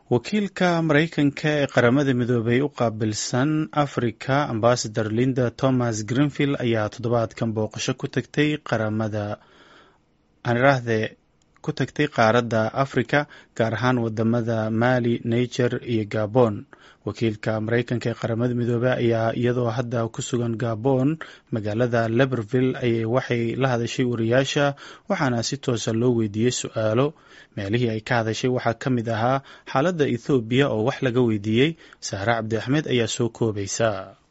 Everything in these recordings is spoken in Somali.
wakiilka maraykanka ee qaramada midoobay u qaabilsan africa ambasador linda thomas greenfield ayaa toddobaadkan booqasho ku tagtay qaramada aaniraahde ku tagtay qaaradda africa gaar ahaan wadamada mali niger iyo gabon wakiilka maraykanka ee qaramada midoobey ayaa iyadoo hadda ku sugan gabon magaalada leberville ayay waxay la hadashay wariyaasha waxaana si toosa loo weydiiyey su-aalo meelihii ay ka hadashay waxaa ka mid ahaa xaaladda ethoobiya oo wax laga weydiiyey saare cabdi axmed ayaa soo koobaysa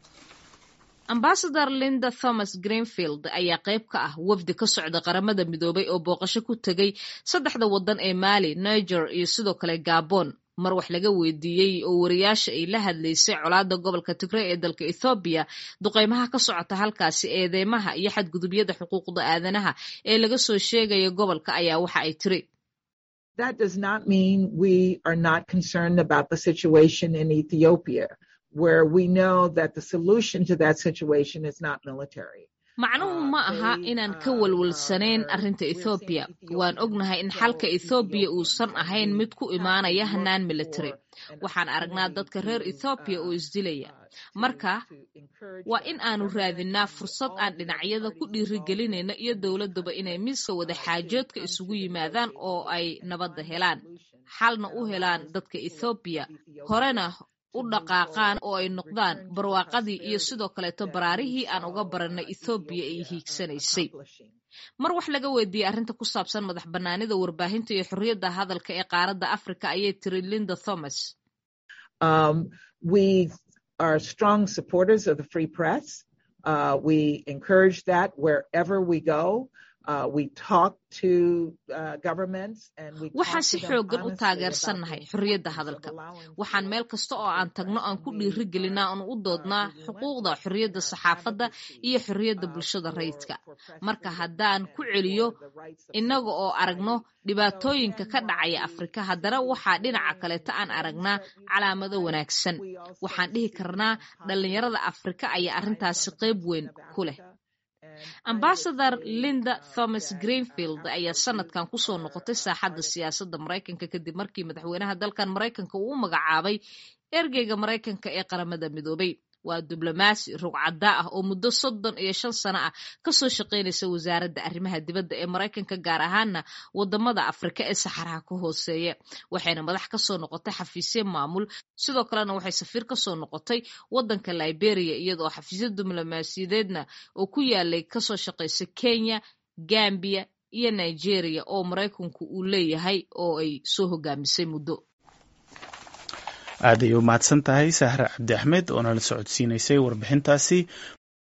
ambasador linda thomas greenfield ayaa qayb ka ah wafdi ka socda qaramada midoobay oo booqasho ku tegay saddexda waddan ee mali niger iyo sidoo kale gabon mar wax laga weydiiyey oo wariyaasha ay la hadlaysay colaadda gobolka tigray ee dalka ethoobiya duqeymaha ka socota halkaasi eedeymaha iyo xadgudubyada xuquuqda aadanaha ee laga soo sheegaya gobolka ayaa waxa ay tiri That does not mean we are not concerned about the situation in Ethiopia, where we know that the solution to that situation is not military. macnuhu ma aha inaan ka walwalsanayn arrinta ethoobiya waan ognahay in xalka ethoobiya uusan ahayn mid ku imaanaya hanaan military waxaan aragnaa dadka reer ethoobiya oo isdilaya marka waa in aanu raadinaa fursad aan dhinacyada ku dhiirigelinayna iyo dowladaba inay miiska wada xaajoodka isugu yimaadaan oo ay nabadda helaan xalna u helaan dadka ethoobiya horena u dhaqaaqaan oo ay noqdaan barwaaqadii iyo sidoo kaleeto baraarihii aan uga baranay ethoobiya ay hiigsanaysay mar wax laga weydiiyey arrinta ku saabsan madax bannaanida warbaahinta iyo xorriyadda hadalka ee qaaradda africa ayay tiri linda thomas Um, we are strong supporters of the free press. Uh, we encourage that wherever we go. Uh, we talk to uh, governments and we waxaan si xoogan u taageersannahay xorriyadda hadalka waxaan meel kasta oo aan tagno aan ku dhiiri gelinaa oon u doodnaa xuquuqda xorriyadda saxaafadda iyo xorriyadda bulshada rayidka marka haddaan ku celiyo innaga oo aragno dhibaatooyinka ka dhacaya afrika haddana waxaa dhinaca kaleeta aan aragnaa calaamado wanaagsan waxaan dhihi karnaa dhallinyarada afrika ayaa arrintaasi qayb weyn ku leh ambasador linda thomas greenfield ayaa sanadkan kusoo noqotay saaxadda siyaasadda maraykanka kadib markii madaxweynaha dalkan maraykanka uu u magacaabay ergeyga maraykanka ee qaramada midoobay waa diblomaasi rugcaddaa ah oo muddo soddon iyo shan sano ah kasoo shaqaynaysa wasaaradda arrimaha dibadda ee maraykanka gaar ahaana wadamada afrika ee saxaraha ka hooseeya waxayna madax kasoo noqotay xafiisyo maamul sidoo kalena waxay safiir kasoo noqotay wadanka liberia iyadoo xafiisyo diblomaasiyadeedna oo ku yaalay kasoo shaqaysa kenya gambia iyo nigeria oo maraykanku uu leeyahay oo ay soo hogaamisay muddo aad ay u mahadsan tahay sahre cabdi axmed oo nala socodsiinaysay warbixintaasi